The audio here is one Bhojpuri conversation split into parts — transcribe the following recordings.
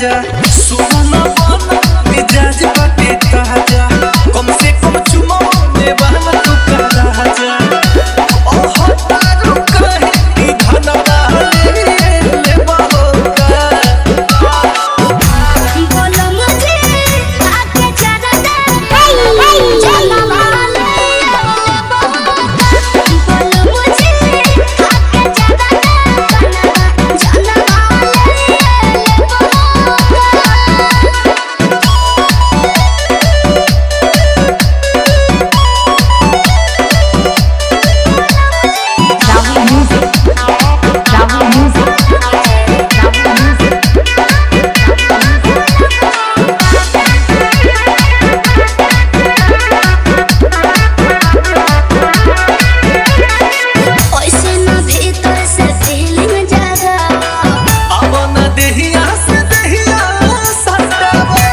राजा सुना बना मिजाज बाटे ताजा कम से कम चुमा ने बहना तू का राजा ओह तारू कहे कि धनवा ले ले बहोगा बोलो मुझे आके जरा दे चला वाले बोलो मुझे आके जरा दे चला Rahul Music. Rahul Music. Rahul Music. ऐसे ना भीतर से फीलिंग जागा अब न देहिया से देहिया सटावा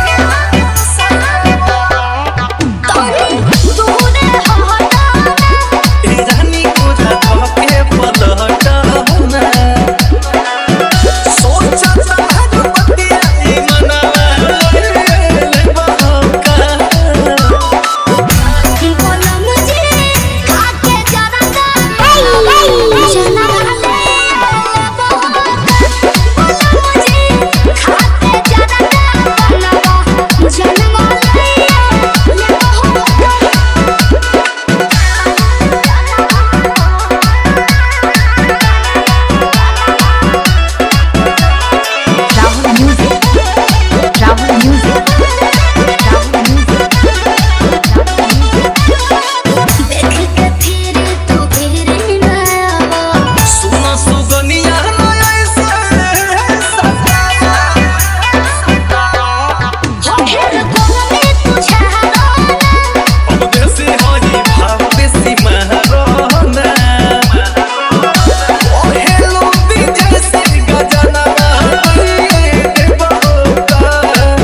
तूने हटा ए रानी को झटका के पलटना सोचा तारू बतिया ई मनवा ले बहोगा बोलो मुझे आके जरा दे चला वाले बोलो मुझे आके जरा दे चला Rahul Music. Rahul Music. Rahul Music. देख के फिर तू फिर ना आवा सुना सुगनिया न ऐसे सतावा फिर कोने तुझे हराना अब देसी हई भाव देसी महरोना ओ हेलो विजय से गजना दे बहोगा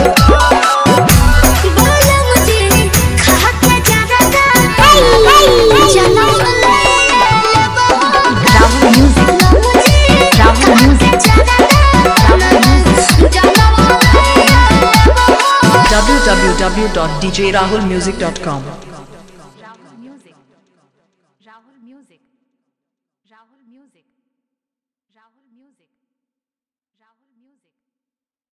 बोलो मुझे खा के जरा दे चला वाले Rahul Music. Rahul Music. www.djrahulmusic.com Rahul Music. Rahul Music. Rahul Music. Rahul Music. Rahul Music.